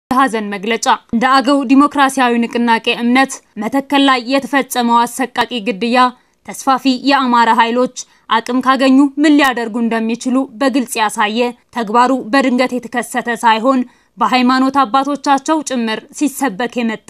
የሀዘን መግለጫ እንደ አገው ዲሞክራሲያዊ ንቅናቄ እምነት መተከል ላይ የተፈጸመው አሰቃቂ ግድያ ተስፋፊ የአማራ ኃይሎች አቅም ካገኙ ምን ሊያደርጉ እንደሚችሉ በግልጽ ያሳየ ተግባሩ በድንገት የተከሰተ ሳይሆን በሃይማኖት አባቶቻቸው ጭምር ሲሰበክ የመጣ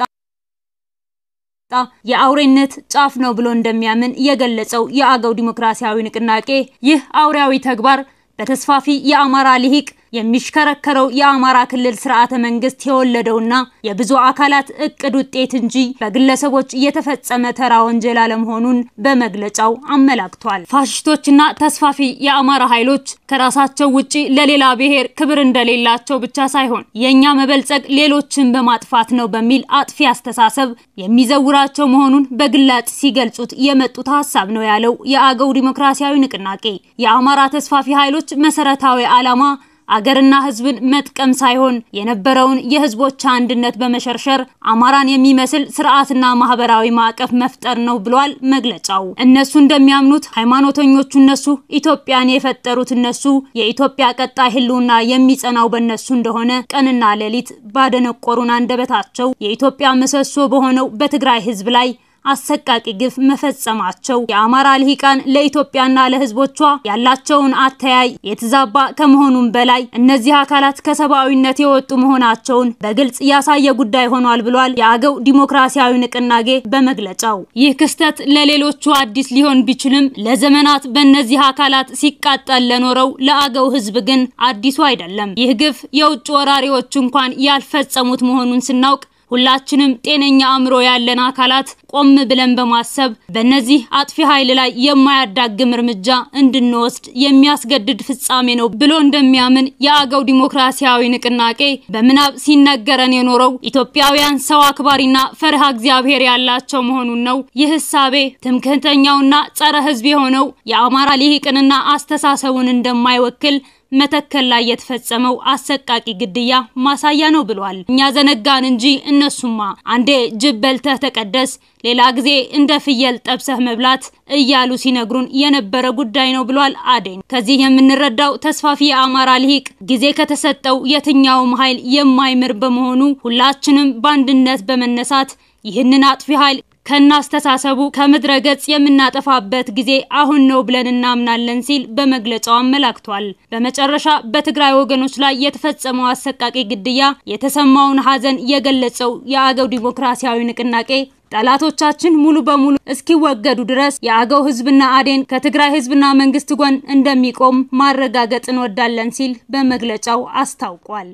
የአውሬነት ጫፍ ነው ብሎ እንደሚያምን የገለጸው የአገው ዲሞክራሲያዊ ንቅናቄ ይህ አውሬያዊ ተግባር በተስፋፊ የአማራ ልሂቅ የሚሽከረከረው የአማራ ክልል ስርዓተ መንግስት የወለደውና የብዙ አካላት እቅድ ውጤት እንጂ በግለሰቦች የተፈጸመ ተራ ወንጀል አለመሆኑን በመግለጫው አመላክቷል። ፋሽስቶችና ተስፋፊ የአማራ ኃይሎች ከራሳቸው ውጪ ለሌላ ብሔር ክብር እንደሌላቸው ብቻ ሳይሆን የእኛ መበልጸግ ሌሎችን በማጥፋት ነው በሚል አጥፊ አስተሳሰብ የሚዘውራቸው መሆኑን በግላጭ ሲገልጹት የመጡት ሀሳብ ነው ያለው የአገው ዲሞክራሲያዊ ንቅናቄ የአማራ ተስፋፊ ኃይሎች መሰረታዊ ዓላማ አገርና ሕዝብን መጥቀም ሳይሆን የነበረውን የሕዝቦች አንድነት በመሸርሸር አማራን የሚመስል ስርዓትና ማህበራዊ ማዕቀፍ መፍጠር ነው ብሏል መግለጫው። እነሱ እንደሚያምኑት ሃይማኖተኞቹ እነሱ፣ ኢትዮጵያን የፈጠሩት እነሱ፣ የኢትዮጵያ ቀጣይ ህልውና የሚጸናው በእነሱ እንደሆነ ቀንና ሌሊት ባደነቆሩን አንደበታቸው የኢትዮጵያ ምሰሶ በሆነው በትግራይ ሕዝብ ላይ አሰቃቂ ግፍ መፈጸማቸው የአማራ ልሂቃን ለኢትዮጵያና ለህዝቦቿ ያላቸውን አተያይ የተዛባ ከመሆኑም በላይ እነዚህ አካላት ከሰብአዊነት የወጡ መሆናቸውን በግልጽ ያሳየ ጉዳይ ሆኗል ብሏል የአገው ዲሞክራሲያዊ ንቅናቄ በመግለጫው። ይህ ክስተት ለሌሎቹ አዲስ ሊሆን ቢችልም ለዘመናት በእነዚህ አካላት ሲቃጠል ለኖረው ለአገው ህዝብ ግን አዲሱ አይደለም። ይህ ግፍ የውጭ ወራሪዎች እንኳን ያልፈጸሙት መሆኑን ስናውቅ ሁላችንም ጤነኛ አእምሮ ያለን አካላት ቆም ብለን በማሰብ በእነዚህ አጥፊ ኃይል ላይ የማያዳግም እርምጃ እንድንወስድ የሚያስገድድ ፍጻሜ ነው ብሎ እንደሚያምን የአገው ዲሞክራሲያዊ ንቅናቄ በምናብ ሲነገረን የኖረው ኢትዮጵያውያን ሰው አክባሪና ፈርሃ እግዚአብሔር ያላቸው መሆኑን ነው። ይህ እሳቤ ትምክህተኛውና ጸረ ህዝብ የሆነው የአማራ ልሂቅንና አስተሳሰቡን እንደማይወክል መተከል ላይ የተፈጸመው አሰቃቂ ግድያ ማሳያ ነው ብሏል። እኛ ዘነጋን እንጂ እነሱማ አንዴ ጅብ በልተህ ተቀደስ፣ ሌላ ጊዜ እንደ ፍየል ጠብሰህ መብላት እያሉ ሲነግሩን የነበረ ጉዳይ ነው ብሏል አዴን። ከዚህ የምንረዳው ተስፋፊ የአማራ ልሂቅ ጊዜ ከተሰጠው የትኛውም ኃይል የማይምር በመሆኑ ሁላችንም በአንድነት በመነሳት ይህንን አጥፊ ኃይል ከናስተሳሰቡ ከምድረ ገጽ የምናጠፋበት ጊዜ አሁን ነው ብለን እናምናለን ሲል በመግለጫው አመላክቷል። በመጨረሻ በትግራይ ወገኖች ላይ የተፈጸመው አሰቃቂ ግድያ የተሰማውን ሐዘን የገለጸው የአገው ዲሞክራሲያዊ ንቅናቄ ጠላቶቻችን ሙሉ በሙሉ እስኪወገዱ ድረስ የአገው ሕዝብና አዴን ከትግራይ ሕዝብና መንግስት ጎን እንደሚቆም ማረጋገጥ እንወዳለን ሲል በመግለጫው አስታውቋል።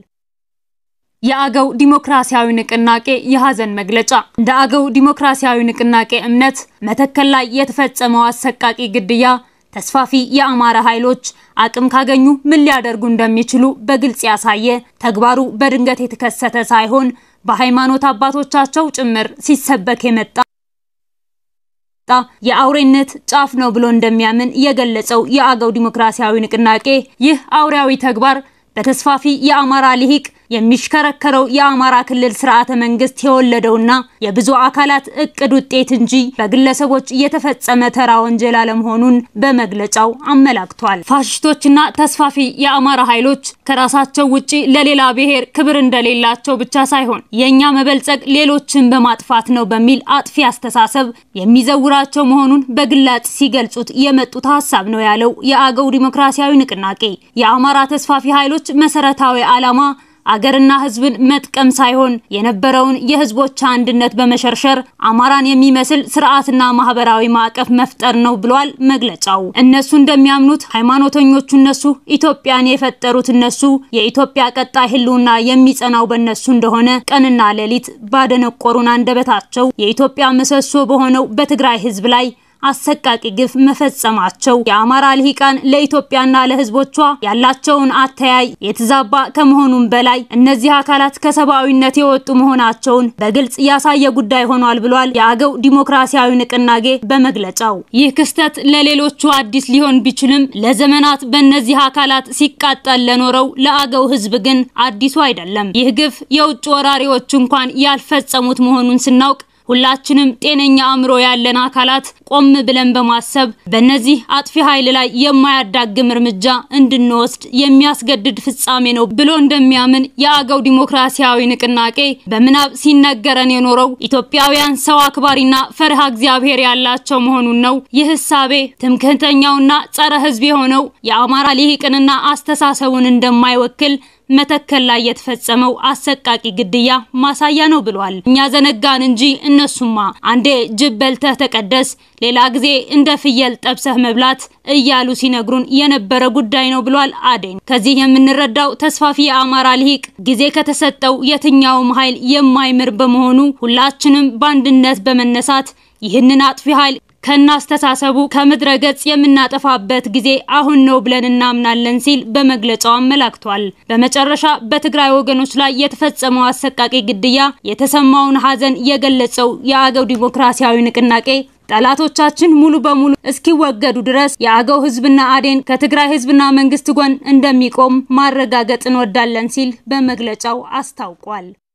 የአገው ዲሞክራሲያዊ ንቅናቄ የሀዘን መግለጫ እንደ አገው ዲሞክራሲያዊ ንቅናቄ እምነት መተከል ላይ የተፈጸመው አሰቃቂ ግድያ ተስፋፊ የአማራ ኃይሎች አቅም ካገኙ ምን ሊያደርጉ እንደሚችሉ በግልጽ ያሳየ ተግባሩ በድንገት የተከሰተ ሳይሆን በሃይማኖት አባቶቻቸው ጭምር ሲሰበክ የመጣ የአውሬነት ጫፍ ነው ብሎ እንደሚያምን የገለጸው የአገው ዲሞክራሲያዊ ንቅናቄ ይህ አውሬያዊ ተግባር በተስፋፊ የአማራ ልሂቅ የሚሽከረከረው የአማራ ክልል ስርዓተ መንግስት የወለደውና የብዙ አካላት እቅድ ውጤት እንጂ በግለሰቦች የተፈጸመ ተራ ወንጀል አለመሆኑን በመግለጫው አመላክቷል። ፋሽስቶችና ተስፋፊ የአማራ ኃይሎች ከራሳቸው ውጪ ለሌላ ብሔር ክብር እንደሌላቸው ብቻ ሳይሆን የእኛ መበልጸግ ሌሎችን በማጥፋት ነው በሚል አጥፊ አስተሳሰብ የሚዘውራቸው መሆኑን በግላጭ ሲገልጹት የመጡት ሀሳብ ነው ያለው የአገው ዲሞክራሲያዊ ንቅናቄ የአማራ ተስፋፊ ኃይሎች መሰረታዊ ዓላማ አገርና ሕዝብን መጥቀም ሳይሆን የነበረውን የሕዝቦች አንድነት በመሸርሸር አማራን የሚመስል ስርዓትና ማህበራዊ ማዕቀፍ መፍጠር ነው ብሏል መግለጫው። እነሱ እንደሚያምኑት ሃይማኖተኞቹ እነሱ፣ ኢትዮጵያን የፈጠሩት እነሱ፣ የኢትዮጵያ ቀጣይ ህልውና የሚጸናው በእነሱ እንደሆነ ቀንና ሌሊት ባደነቆሩን አንደበታቸው የኢትዮጵያ ምሰሶ በሆነው በትግራይ ሕዝብ ላይ አሰቃቂ ግፍ መፈጸማቸው የአማራ ልሂቃን ለኢትዮጵያና ለህዝቦቿ ያላቸውን አተያይ የተዛባ ከመሆኑም በላይ እነዚህ አካላት ከሰብአዊነት የወጡ መሆናቸውን በግልጽ ያሳየ ጉዳይ ሆኗል ብሏል የአገው ዲሞክራሲያዊ ንቅናቄ በመግለጫው። ይህ ክስተት ለሌሎቹ አዲስ ሊሆን ቢችልም ለዘመናት በእነዚህ አካላት ሲቃጠል ለኖረው ለአገው ህዝብ ግን አዲሱ አይደለም። ይህ ግፍ የውጭ ወራሪዎች እንኳን ያልፈጸሙት መሆኑን ስናውቅ ሁላችንም ጤነኛ አእምሮ ያለን አካላት ቆም ብለን በማሰብ በእነዚህ አጥፊ ኃይል ላይ የማያዳግም እርምጃ እንድንወስድ የሚያስገድድ ፍጻሜ ነው ብሎ እንደሚያምን የአገው ዲሞክራሲያዊ ንቅናቄ በምናብ ሲነገረን የኖረው ኢትዮጵያውያን ሰው አክባሪና ፈሪሃ እግዚአብሔር ያላቸው መሆኑን ነው። ይህ እሳቤ ትምክህተኛውና ጸረ ሕዝብ የሆነው የአማራ ልሂቅንና አስተሳሰቡን እንደማይወክል መተከል ላይ የተፈጸመው አሰቃቂ ግድያ ማሳያ ነው ብሏል። እኛ ዘነጋን እንጂ እነሱማ አንዴ ጅብ በልተህ ተቀደስ፣ ሌላ ጊዜ እንደ ፍየል ጠብሰህ መብላት እያሉ ሲነግሩን የነበረ ጉዳይ ነው ብሏል አዴን። ከዚህ የምንረዳው ተስፋፊ የአማራ ልሂቅ ጊዜ ከተሰጠው የትኛውም ኃይል የማይምር በመሆኑ ሁላችንም በአንድነት በመነሳት ይህንን አጥፊ ኃይል ከናስተሳሰቡ ከምድረ ገጽ የምናጠፋበት ጊዜ አሁን ነው ብለን እናምናለን ሲል በመግለጫው አመላክቷል። በመጨረሻ በትግራይ ወገኖች ላይ የተፈጸመው አሰቃቂ ግድያ የተሰማውን ሐዘን የገለጸው የአገው ዲሞክራሲያዊ ንቅናቄ ጠላቶቻችን ሙሉ በሙሉ እስኪወገዱ ድረስ የአገው ሕዝብና አዴን ከትግራይ ሕዝብና መንግስት ጎን እንደሚቆም ማረጋገጥ እንወዳለን ሲል በመግለጫው አስታውቋል።